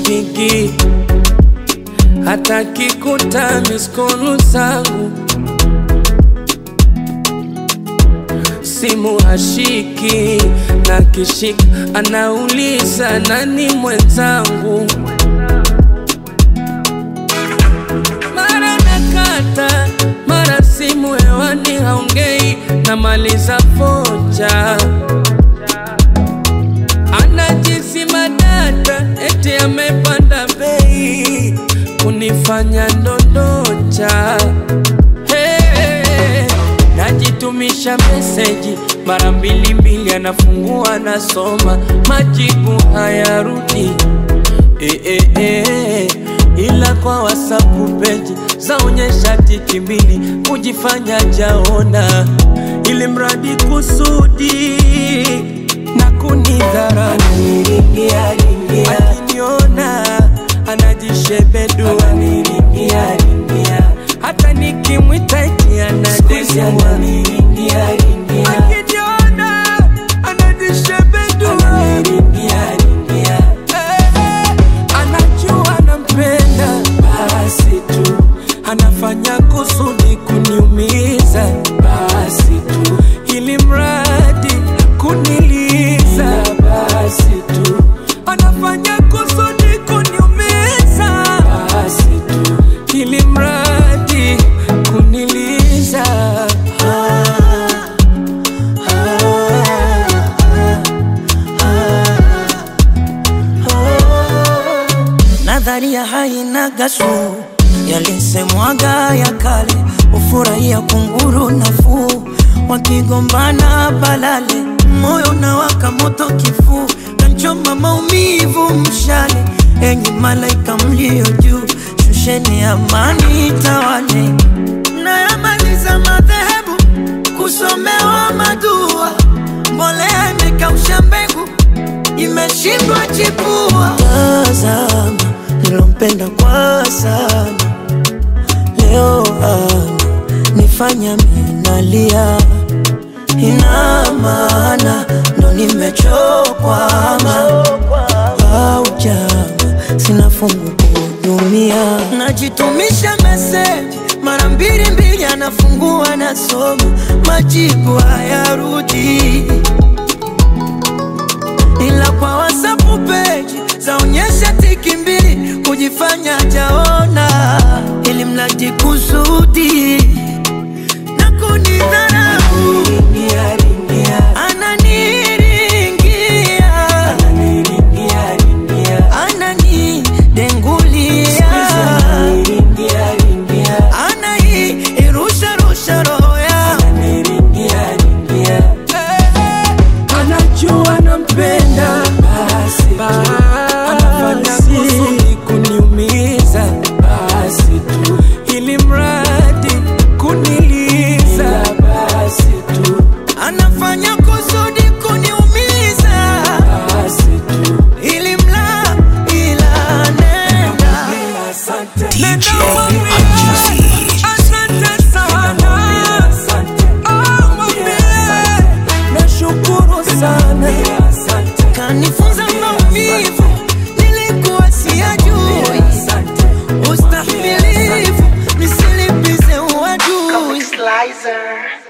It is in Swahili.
anipigi hata kikuta miskolu zangu simu hashiki na kishika anauliza nani mwenzangu mara nakata mara simu hewani haongei namaliza foja anajisima data eti amepanda bei kunifanya ndondocha hey, najitumisha meseji mara mbili mbili anafungua anasoma majibu hayarudi eh, eh, eh, ila kwa wasapu peji zaonyesha tiki mbili kujifanya jaona ili mradi kusudi na kunidhara akiniona anajishebedua hata nikimwita eti anadesua akiniona anajishebedua Eh, anajua nampenda basi tu anafanya kusudi kuniumiza basi tu ili mradi kuniliza basi tu anafanya kusudi kuniumiza basi tu ili mradi kuniliza nadharia haina gasu yalisemwaga ya kale ufurahia kunguru nafuu wakigombana balale moyo unawaka moto kifuu kanchoma maumivu mshale enyi malaika mlio juu shusheni amani tawale nayamaliza madhehebu kusomewa madua mbolea imekausha mbegu imeshindwa chipua. Tazama nilompenda kwa sana, leo ana nifanya minalia, ina maana ndo nimechokwama au jama, sina fungu kuhudumia, najitumisha meseji mara mbili mbili, anafungua nasoma, majibu hayarudi ila kwa WhatsApp page zaonyesha tiki mbili kujifanya jaona, ili mradi kusudi na kunidharau. Ananiringia, ananidengulia, anairusharusha roho yangu anajua nampenda basi anafanya kusudi kuniumiza basi tu ili mradi kuniliza basi tu anafanya kusudi kuniumiza basi tu ili mla ila nenda DJ Ajuzi. asante sana Oh, mwambie, nashukuru sana kanifunza maumivu nilikuwa siyajui ustahimilivu nisilipize uadui Slicer.